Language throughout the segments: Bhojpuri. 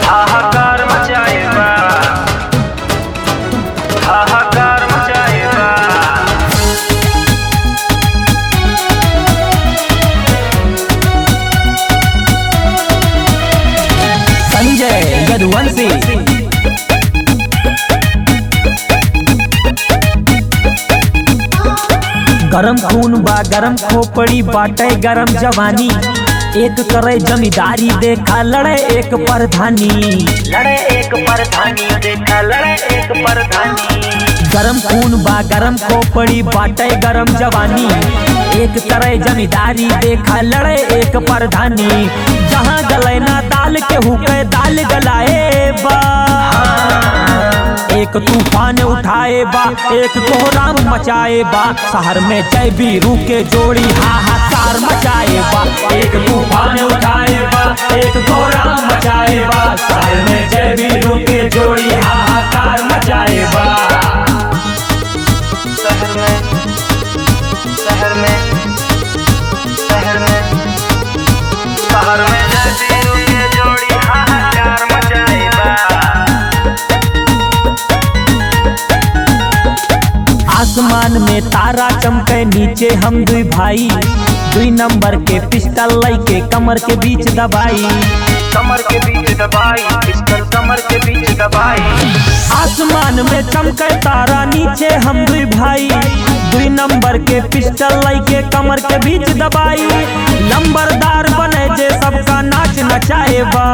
हाहाकार मचाएगा हाहाकार मचाएगा संजय यदुवंशी गरम खून बा गरम खोपड़ी बाटे गरम जवानी एक करे जमींदारी देखा लड़े एक प्रधानी लड़े एक परधानी देखा लड़े एक परधानी गरम खून बा गरम खोपड़ी बाटे गरम जवानी एक करे जमींदारी देखा लड़े एक प्रधानी जहाँ गले ना दाल के हुके दाल गलाए बा एक तूफान उठाए बा एक कोहराम मचाए बा शहर में जय बीरू के जोड़ी हाहाकार मचाए बा एक तूफान उठाए बा एक कोहराम मचाए बा शहर में जय बीरू के जोड़ी हाहाकार मचाए बा शहर में शहर में शहर में शहर में जैसी रुके जोड़ी हाहाकार मचाएगा आसमान में तारा चमके नीचे हम दुई भाई दुई नंबर के पिस्टल लई के कमर के बीच दबाई कमर के बीच दबाई पिस्टल कमर के बीच दबाई आसमान में चमके तारा नीचे हम दुई भाई दुई नंबर के पिस्टल लई के कमर के बीच दबाई लंबरदार बने जे सबका नाच नचाए बा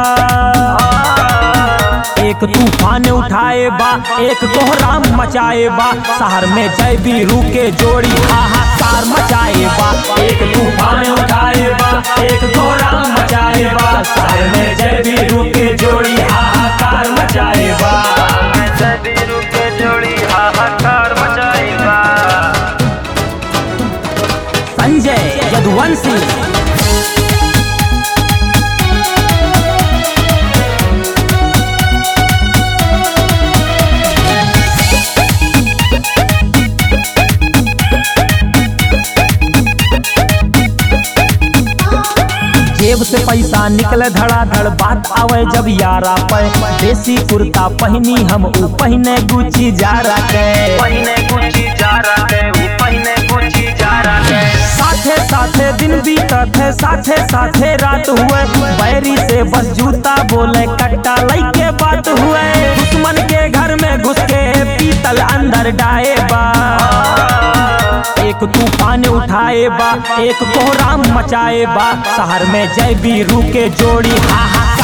एक तूफान उठाए बा एक कोहराम मचाए बा शहर में जय बीरू के जोड़ी हाहाकार मचाए बा एक तूफान उठाए बा एक कोहराम मचाए बा शहर में जय बीरू के जोड़ी हाहाकार मचाए बा जैसी रुके जोड़ी हाहाकार मचाएगा संजय यदुवंशी जेब से पैसा निकले धड़ाधड़ बात आवे जब यारा पे देसी कुर्ता पहनी हम ऊ पहने गुची जा के पहिने गुची जा रहा है वो पहिने गुची जा रहा है साथे साथे दिन बीतत है साथे साथे रात हुए बैरी से बस जूता बोले कट्टा लई के बात हुए दुश्मन के घर में घुस के पीतल अंदर डाए बा एक तूफान उठाए बा एक कोहराम मचाए बा शहर में जय बीरू के जोड़ी हाहाकार